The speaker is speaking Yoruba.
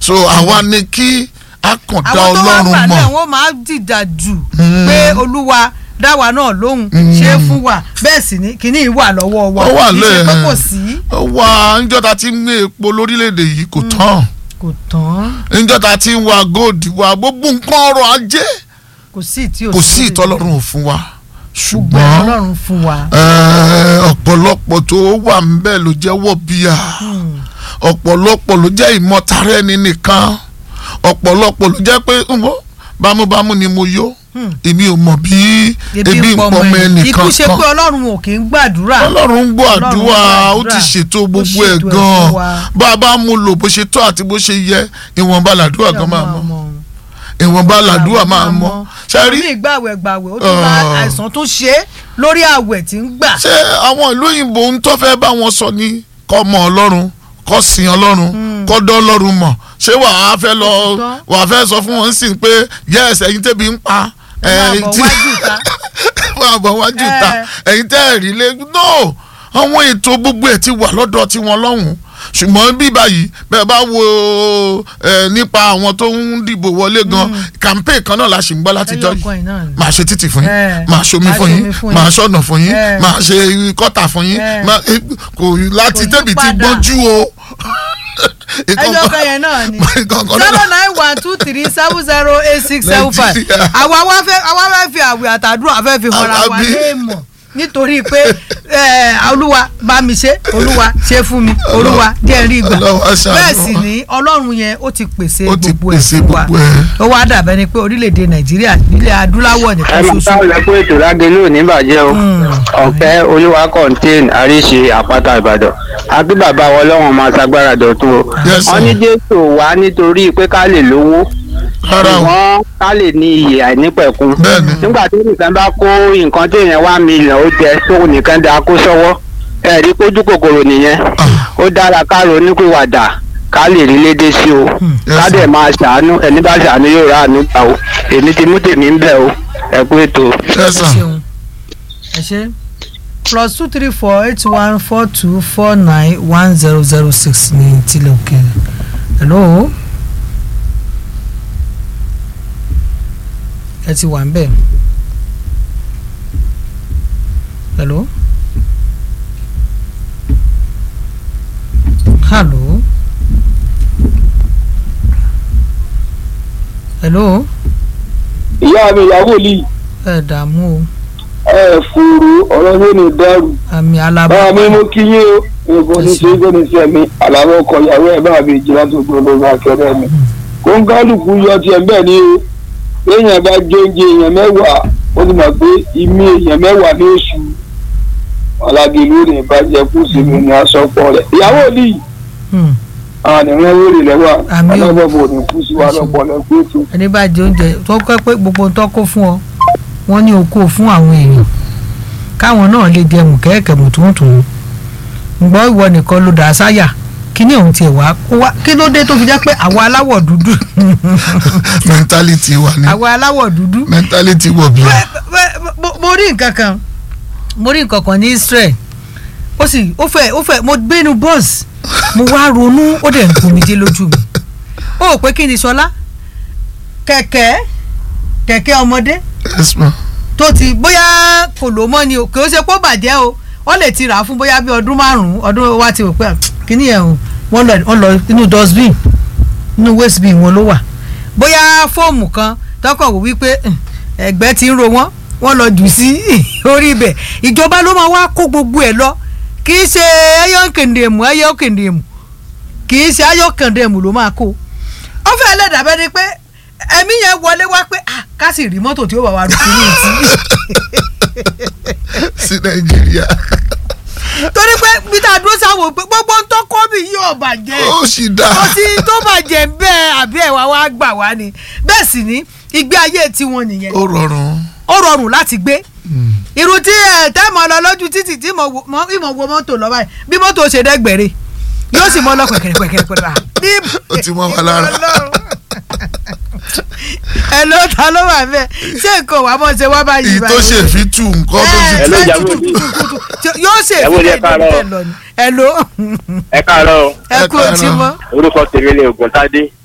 so àwa ni kí a kàn dá àwọn tó wá ọlọ́run gbà náà mọ̀ wọ́n máa dìjà jù pé olúwa dáwà náà lóhùn ṣe é fún wa bẹ́ẹ̀ sì ni kìíní yìí wà lọ́wọ́ wa Ó wà kì í ṣe pé lẹ́ẹ̀. kò sí ó wà níjọ́ta tí ń gbé epo lórílẹ̀‐èdè yìí kò tán kò tán níjọ́ta tí ń wa góòdì wa gbogbo nǹkan ọrọ̀ ajé kò sí tí ò kò sí ìtọ́lọ́run ò fún wa ṣùgbọ́n ṣùgbọ́n ọlọ́run fún wa eh, ọ̀pọ̀lọpọ̀ tó wà ń bẹ̀ ló jẹ́ wọ̀bíà ọ̀pọ̀lọpọ̀ ló jẹ́ ìmọ̀tara ẹni nìkan ọ̀pọ̀lọpọ̀ ló jẹ́ pé ǹwọ́ bámúbámú ni mo yó èmi ò mọ̀ bí ebi ń pọ̀ mọ́ ẹnìkan ikú ṣe kan pé ọlọ́run ò kì í gbàdúrà ọlọ́run ń gbọ́ Ọlọ́run ń àdúrà ó gbàdúrà. ti ṣètò Ó gbogbo ẹ̀ ṣètò ẹ̀ gan-an fún wa. bá a bá mú lò bó ṣe tó àti bó ṣe yẹ ìwọ̀nba làdúrà gan máa mọ́ ìwọ̀nba làdúrà máa mọ́ ṣe rí ní ìgbàwẹ̀ gbàwẹ̀ ó tún máa Ah. àìsàn tó ṣe é lórí àwẹ̀ tí ń gbà ṣé àwọn ìlú òyìnbó ń tó fẹ́ bá wọn sọ ní kọ́ mọ ọlọ́run kọ́ sin ọlọ́run kọ́ dọ́ ọlọ́run mọ̀ ṣé wàá fẹ́ lọ Òtítọ́. wàá fẹ́ sọ fún wọn sí pé yes ẹ̀yin tẹ́bi ń pa Ẹ máa ẹ̀yin bọ̀ tí wájú ìta. máa bọ̀ wájú ìta ẹ̀yin tẹ́ ẹ̀ rí lé no àwọn ètò gbogbo ẹ̀ ti wà lọ́dọ̀ tiwọn lọ́hùn ṣùgbọ́n bí báyìí bẹ́ẹ̀ bá wo ẹ, nípa àwọn tó ń dìbò wọlé gan campaign kan náà la ṣì ń gbọ́ látijọ́ yìí ẹyọkan yìí náà ni. máa ṣe títì fún yín Eh, máa ṣomi máa fún yín ṣomi fún máa yín. ṣọ̀nà fún yín Eh. máa ṣe kọ́tà fún yín Eh. máa- eh, kò láti Kò yí tẹ̀bi ti padà. gbọ́njú o. ẹyọkan yẹn náà ni Ìkọ̀ọ̀kan zero náà- nine one two three seven zero eight six seven five Nàìjíríà. àwa wá fẹ́ àwa fẹ́ fi àwẹ̀ àtàdúrà fẹ́ fi hàn ra wa Àbí? léèmọ̀ nítorí pé eh, olúwa bá mi ṣe olúwa ṣe fún mi olúwa díẹ̀ rí ìgbà Ọlọ́run á ṣàánú bẹ́ẹ̀ sì wa. ni ọlọ́run yẹn ó ti pèsè Ó ti gbogbo ẹ̀ pèsè fún wa gbogbo ẹ̀. ó wá dàbẹ́ ni pé orílẹ̀-èdè nàìjíríà ilẹ̀ adúláwọ̀ ẹ nìkan máa ṣoṣo sáwọn lẹ́kọ́ ètò lágẹ̀lú oníbàjẹ́ o ọ̀fẹ́ olúwa contain àríṣe àpáta ìbàdàn àbí bàbá wọn lọ́wọ́n máa ṣagbára dọ̀tun o Yes, sir. wọ́n ní jésù wá nítorí pé ká lè lówó rárá o ṣùgbọ́n ká lè ní iyè àìnípẹ̀kun Bẹ́ẹ̀ni. nígbà tí nìkan bá kó nǹkan tí èèyàn wá mílíọ̀n ó jẹ tó nìkan da kó sọ́wọ́ ẹ rí kójú kòkòrò nìyẹn ó dára ká ronú pìwàdà ká lè rí lédè sí o Yes, ká sir. dẹ̀ máa ṣàánú ẹni bá ṣàánú yóò rà àánú gbà o èmi ti mú tèmi ń bẹ̀ o ẹ kú ètò. Yes, sir. ṣeun ẹ ṣe plus two three four eight one four two four nine one zero zero six ní tilẹ̀ òkèèrè hello ẹ ti wà ń bẹ̀ hello hello hello ìyá mi ìyàwó lì ẹ dààmú ẹ fúru ọ̀rọ̀ yóò ní dẹ́rù o àmì alábọ̀ báwa mi mú kí yín o èèkó ní ṣe é gbé ní sí ẹ̀mí àlàbọ̀ ọkọ̀ ìyàwó ẹ̀ bá mi jìnnà tó gbọ́ lórí akẹ́rẹ́ mi. kóńgálùkù yọ tiẹ̀ bẹ́ẹ̀ ni o èèyàn bá jẹ oúnjẹ èèyàn mẹ́wàá ó ti mọ̀ pé ìmí èèyàn mẹ́wàá ní oṣù ọ̀làgìlú ní ìbàjẹ́ kù sí mi ní asọ́pọ̀ rẹ̀ ìyàwó lì Hmm. àwọn ènìyàn wèrè lẹ́wà Àmín o. ọlọ́bọ̀ ní kú sí wa lọ́pọ̀ lẹ́kọ́ ètò. ẹni bá jẹ oúnjẹ tó kọ́ pé gbogbo ń tọ́kọ́ fún ọ wọ́n ní okó fún àwọn èèyàn káwọn náà lè jẹ mùkẹ́ẹ̀kẹ́ mùtúntún ǹgbọ́ ìwọ nìkan ló dà á sáyà kí ni òun tiẹ̀ wá kó wá kí ló dé tó fi jẹ́ pé àwa aláwọ̀ dúdú mentality wà ní àwa aláwọ̀ dúdú mentality wọ̀ bí. Bẹ́- bẹ́- mo- mo rí nǹkan kan mo rí nǹkan kan ní Israel ó sì ó fẹ́ ó fẹ́ mo gbénu bọ́ọ̀sì mo wá ronú ó dẹ̀ ń gbomijé lójú mi ó rò pé kí ni sọlá kẹ̀kẹ́ kẹ̀kẹ́ ọmọdé Yes, ma. tó ti bóyá kò ló mọ́ ni o kò ṣe pé ó bàjẹ́ o wọ́n lè ti rà á fún bóyá bí ọdún márùn-ún ọdún wa ti rò pé "Ah, kíní yẹn o wọ́n lọ wọ́n lọ inú dustbin inú waste bin wọn ló wà bóyá fóòmù kan tọkọ̀ wò wípé "Hmm, ẹ̀gbẹ́ ti ń ro wọ́n wọ́n lọ jù sí orí ibẹ̀ ìjọba ló máa wá kó gbogbo ẹ̀ lọ kì í ṣe ẹyọ kèndèmù ẹyọ kèndèmù kì í ṣe ayọ kèndèmù ló máa kó ó fẹ́ lẹ́dàbẹ́ ni pé ẹ̀mí yẹn wọlé wá pé ah ká sì rí mọ́tò tí ó bá wa rú kiri ìtì sí nàìjíríà torí pé peter dúró sáwọn pé gbogbo ń tọ́kọ́ mi yóò bàjẹ́ ó sì dá kò sí tó bàjẹ́ bẹ́ẹ̀ àbí ẹ̀wà wa gbà wá ni bẹ́ẹ̀ sì ni ìgbé ayé tiwọn nìyẹn ó rọrùn ó rọrùn láti gbé irú tí ẹ tẹ́ mọ lọ lójú títì tí mo wo mọ- ìmọ̀ wo mọ́tò lọ báyìí bí mọ́tò ṣe dẹ́gbẹ̀rẹ́ yóò sì mọ lọ pẹ̀kẹ̀rẹ̀ pẹ̀kẹ̀rẹ̀ pẹ̀kẹ̀rẹ̀ Ó ti mọ́ wa lára. ẹ ló ta ló wà bẹ́ẹ̀ ṣé nǹkan wà mọ́ ṣe wá báyìí èyí tó ṣe fi tú nǹkan tó fi Hello, ẹ ìyàwó tutù mi. tutù tutù tí- yóò ṣe Ìyàwó mi, ẹ ìfẹ́ káàárọ̀. ìdílé lọ ni ẹ ló ẹ káàárọ̀ o. ẹ kú Ẹ òtí káàárọ̀. mọ́ orúkọ tèmi ni ògùntàdé